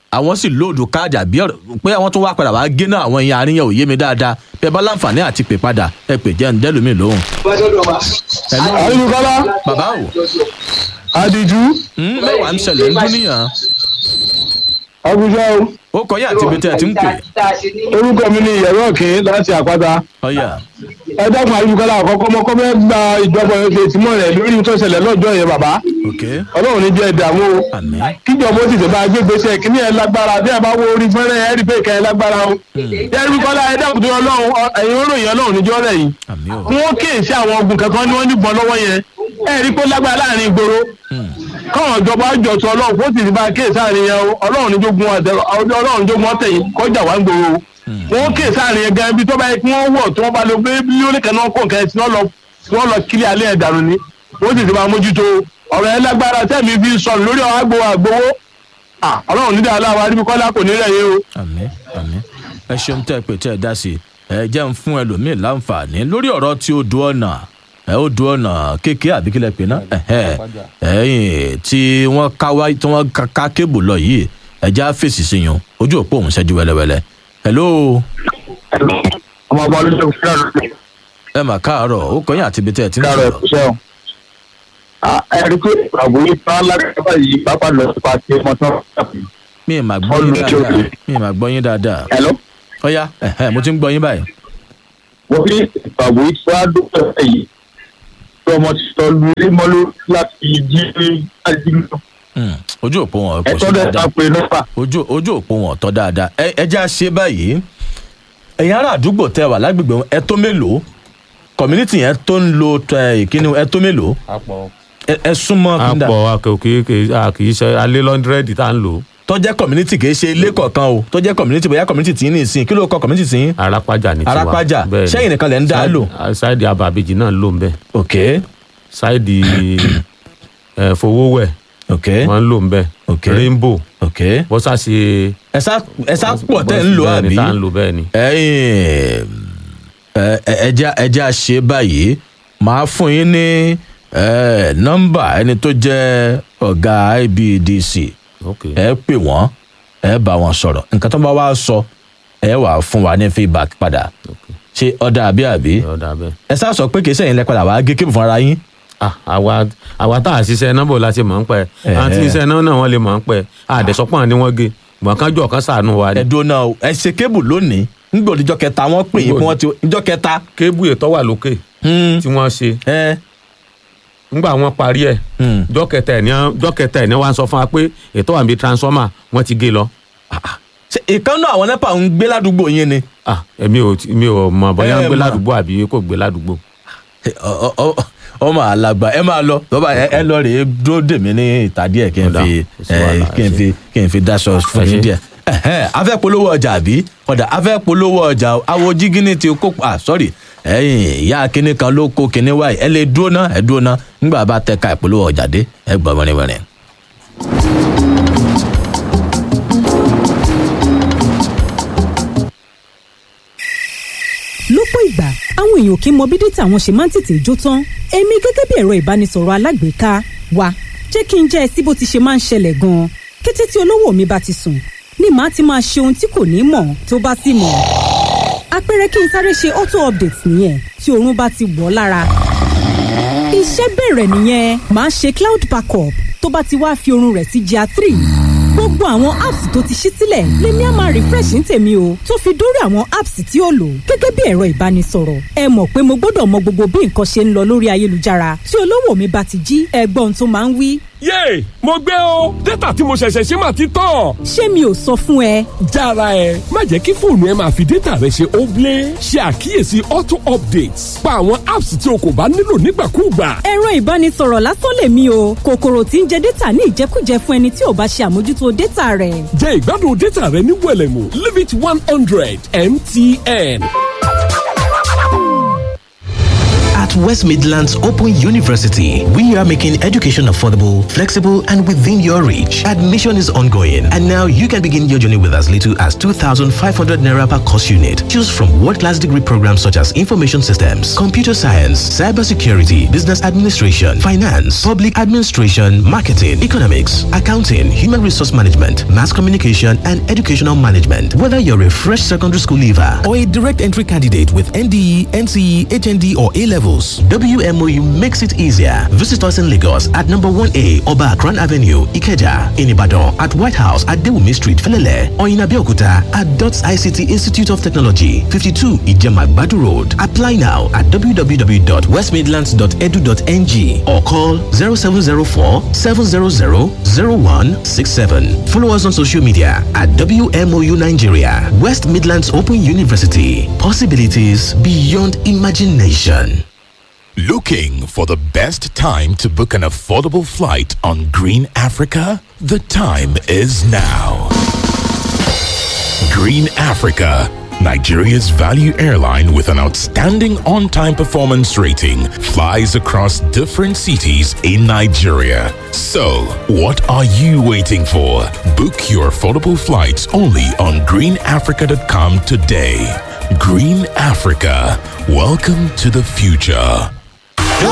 àwọn sì lóòdù káàdì àbí ọ̀rọ̀ pé àwọn tó wá padà wá gé náà àwọn èèyàn àríyàn ò yé mi dáadáa bí ẹ bá láǹfààní àti pè padà ẹ pè jẹ́ ǹdẹ́lómi lóhùn. Hello, ayélujára bàbá o àdìjú Hmm, mẹ́wàá ń ṣẹlẹ̀ ń dúníyàn àbújá o ó kọ́ yín àti ibi tẹ́ ẹ ti ń pè orúkọ mi ni ìyẹ̀rọ ọ̀kìn láti àpáta ọ̀yà ẹ dákun ayélujára àkọ́kọ́ mọ́kọ́ fẹ́ gba ìjọba ẹ̀fẹ̀ tìmọ̀ rẹ̀ lórí tó ṣẹlẹ̀ lọ́jọ́ yẹn bàbá ok ọlọ́run ní jẹ́ ìdààmú o àmín kíjọba ó sì tẹ̀ bá gbé gbèsè kíní ẹ̀ lágbára bí ẹ bá wo orí fẹ́rẹ́ ẹ̀ rí pé ìka ẹ̀ lágbára o yẹ́rì kọ́lá ẹ dákun tó ọlọ́run ọ- ẹ̀yin olóyìn ọlọ́run níjọ́ rẹ̀ yìí àmín o wọ́n kíyèsí àwọn ogun kankan ni wọ́n níbọn lọ́wọ́ yẹn ẹ̀ rí pé ó lágbára láàrin ìgboro káwọn ìjọba jọ̀tọ̀ ọlọ́run kó sì bá kíyèsí àárín yẹn o ọlọ́run níjógun ọ̀tẹ̀- ọlọ́run níjógun ọ̀tẹ̀ yìí kọjá wá ń gbòòrò o wọ́n kíyèsí àárín yẹn gan ibi tó bá yẹ kí wọ́n wọ̀ tí wọ́n bá lọ gbé mílíọ̀nù kan náà kó nǹkan ẹ̀sìn náà lọ tí wọ́n lọ kílí alẹ́ ẹ̀ dànù ni wọ́n sì ti máa mójútó ọ̀rọ̀ yẹn lágbára tẹ́mi fi sọnù lórí àgbo àgbowó Ah, ọlọ́run nídàá aláwa níbi kọ́lá kò ní rẹ̀ yé o. àmín àmín ẹ ṣeun tẹ́ ẹ pè tẹ́ ẹ dá sí i ẹ jẹ́ ń fún ẹlòmíì láǹfààní lórí ọ̀rọ̀ tí ó du ọ̀nà ẹ ó du ọ̀nà kékeré àbí kílẹ̀ pé náà ẹ̀hẹ́ ẹ̀yìn tí wọ́n ká wá tí wọ́n ká- ká kébù lọ yìí ẹ já fèsì sí yun ojú òpó òun ṣẹ́jú wẹ́lẹ́wẹ́lẹ́ hello ọmọ ọba olóṣèlú fúlàní ẹ mà káàárọ̀ ó kọyìn àti ibi tẹ́ ẹ ti ń káàrọ̀ sọ̀rọ̀ ẹ̀kúṣẹ́ o. ẹ̀rí pé àbúrò ìfẹ́ alágbàbà yìí pápá lọ sí pàṣẹ mọ́tò. mi ì mà gbọ́ yín Ọlọ́run dáadáa jókòó. mi ì mà gbọ́ yín dáadáa ẹ̀lọ́ ọ̀yá ẹ̀hẹ́ mo ti ń gbọ́ yín báyìí wọ́n ní àbúrò ìfẹ́ alágbàbà yìí tí ọmọ ti sọ lu ilé mọ́lú láti jí ajínigbó. Hmm, ojú òpó wọn kò sí ẹ̀tọ́ dẹ̀ dáadáa ta pé nọ́pà. ojú ojú òpó wọn tọ́ dáadáa ẹ ẹ já ṣe báyìí ẹ̀yin ará àdúgbò tẹ wà lágbègbè wọn, ẹ tó mélòó community yẹn tó ń lo ẹ, ìkíni ẹ tó mélòó ẹ ẹ súnmọ́ kíndà àpọ̀ kì í ṣe alẹ́ lọ́ndrẹ́dì tá à ń lò ó. tọ́jẹ́ community kì í ṣe ilé kọ̀ọ̀kan o tọ́jẹ́ community bóyá community tí ń ní ìsìn kí ló kọ community tí ń arápájà ní tiwa Arápájà. Bẹ́ẹ̀ ni. Ṣẹ́yìn nìkan lẹ̀ ń dá Sáìdì- lò? sáìdì abàbèjì náà ló ń bẹ ok sáìdì ẹ, fowówẹ̀ ok wọ́n ń lò ń bẹ Ok. rainbow ok bọ́sàsì ẹ sá ẹ sá pọ̀ tẹ́ ń lò bẹ́ẹ̀ ni àbí tá à ń lò bẹ́ẹ̀ ni. ẹ̀yin ẹ ẹ ẹja ẹja ṣe báyìí màá fún yín ní ẹ, nọ́mbà ẹni tó jẹ́ ọ̀gá IBDC ok ẹ pè wọ́n ẹ bá wọn sọ̀rọ̀ nǹkan tó bá wá sọ ẹ wà fún wa ní feedback padà ok ṣé ọ̀dà àbí àbí ọ̀dà bẹ́ẹ̀. ẹ sá sọ pé kì í sẹ́yìn lẹ padà wàá gé kébù fúnra yín Ah, àwa àwa tá a ṣiṣẹ́ nọ́mbà la ṣe mọ̀ ń pẹ́ Ẹ̀hẹ́. àwọn tí iṣẹ́ náà náà wọ́n lè mọ̀ ń pẹ́ àdẹ̀sọ́pọ̀ ni wọ́n gé gbọ̀n kan jọ̀ kan sànù wa ni. ẹ dúró náà o ẹ ṣe kébù lónìí nígbà òdìjọ́ kẹta wọ́n pè yín pé wọ́n ti ìjọ́ kẹta kébù ètò wà lókè hmm, tí wọ́n ṣe ẹ ńgbà wọ́n parí ẹ̀ hmm. jọ́ kẹta ẹ̀ ní jọ́ kẹta ẹ̀ ní wọ́n á sọ fún wa pé ètò wà níbi transformer wọ́n ti gé lọ. ṣe ìkànnà àwọn nepa ń gbé ládùúgbò yín ni ah èmi ò mi ò mọ̀ bóyá Ẹ ń gbé mọ̀. ládùúgbò àbí kò gbé ládùúgbò. Ọ- ọ- ọ- ọmọ alàgbà ẹ máa lọ bàbá ẹ ẹ lọ rèé dúró dè mí ní ìta díẹ̀ kí n Ọ̀dà, fi kò sí ẹ, wàhálà, kí n ẹ fi kí n fi daṣọ fún Ẹ yín ṣé. díẹ̀ Ẹhẹ́n, a fẹ́ polówó ọjà àbí ọ̀dà a fẹ́ polówó ọjà o. awo jígínní ti kó ah sorry ẹ̀yin ìyá kínní kan ló kó kínní wáyé ẹ lè dúró ná ẹ dúró ná nígbà bá tẹ ká ìpolówó ọjà dé ẹ gbọ́ wẹ́rẹ́wẹ́rẹ́. lọ́pọ̀ ìgbà àwọn èèyàn kì í mọ bí dátà wọn ṣe máa ń tètè jó tán èmi gẹ́gẹ́ bí ẹ̀rọ ìbánisọ̀rọ̀ alágbèéká wa jẹ́ kí n jẹ́ ẹ sí bó ti ṣe máa ń ṣẹlẹ̀ gan-an kété tí olówó mi bá ti sùn ni màá ti máa ṣe ohun tí kò ní mọ̀ tó bá sì mọ̀ àpẹẹrẹ kí n sáré ṣe auto update nìyẹn tí oorun bá ti wọ̀ ọ́ lára iṣẹ́ bẹ̀rẹ̀ nìyẹn màá ṣe cloud backup tó bá ti wá fi oorun rẹ̀ sí gr three gbogbo àwọn apps tó ti ṣí sílẹ̀ lèmi á máa refresh ní tèmi o tó fi dórí àwọn apps tí ó lò gẹ́gẹ́ bí ẹ̀rọ ìbánisọ̀rọ̀ ẹ mọ̀ pé mo gbọ́dọ̀ mọ gbogbo bí nǹkan ṣe ń lọ lórí ayélujára tí olówó mi bá ti jí ẹgbọ́n tó máa ń wí yéè mo gbé o dátà tí mo ṣẹ̀ṣẹ̀ ṣe máa ti tán. ṣé mi ò sọ fún ẹ jára ẹ má jẹ́ kí fóònù ẹ máa fi dátà rẹ ṣe óblé ṣe àkíyèsí auto updates pa àwọn apps tí o kò bá nílò nígbàkúùgbà. ẹ̀rọ ìbánisọ̀rọ̀ lásán lèmi o kòkòrò tí ń jẹ dátà ní ìjẹkújẹ fún ẹni tí ò bá ṣe àmójútó dátà rẹ̀ jẹ́ ìgbádùn dátà rẹ ní wẹ̀lẹ̀mú limit one hundred mtn. At West Midlands Open University, we are making education affordable, flexible, and within your reach. Admission is ongoing, and now you can begin your journey with as little as 2,500 naira per course unit. Choose from world-class degree programs such as information systems, computer science, cybersecurity, business administration, finance, public administration, marketing, economics, accounting, human resource management, mass communication, and educational management. Whether you're a fresh secondary school leaver or a direct entry candidate with NDE, NCE, HND, or A levels, WMOU makes it easier. Visit us in Lagos at number 1A Oba Akran Avenue, Ikeja, in Ibadan, at White House at Dewumi Street, Felele, or in Abeokuta at DOTS ICT Institute of Technology, 52 Ijema Badu Road. Apply now at www.westmidlands.edu.ng or call 0704 700 0167. Follow us on social media at WMOU Nigeria, West Midlands Open University. Possibilities beyond imagination. Looking for the best time to book an affordable flight on Green Africa? The time is now. Green Africa, Nigeria's value airline with an outstanding on time performance rating, flies across different cities in Nigeria. So, what are you waiting for? Book your affordable flights only on greenafrica.com today. Green Africa, welcome to the future.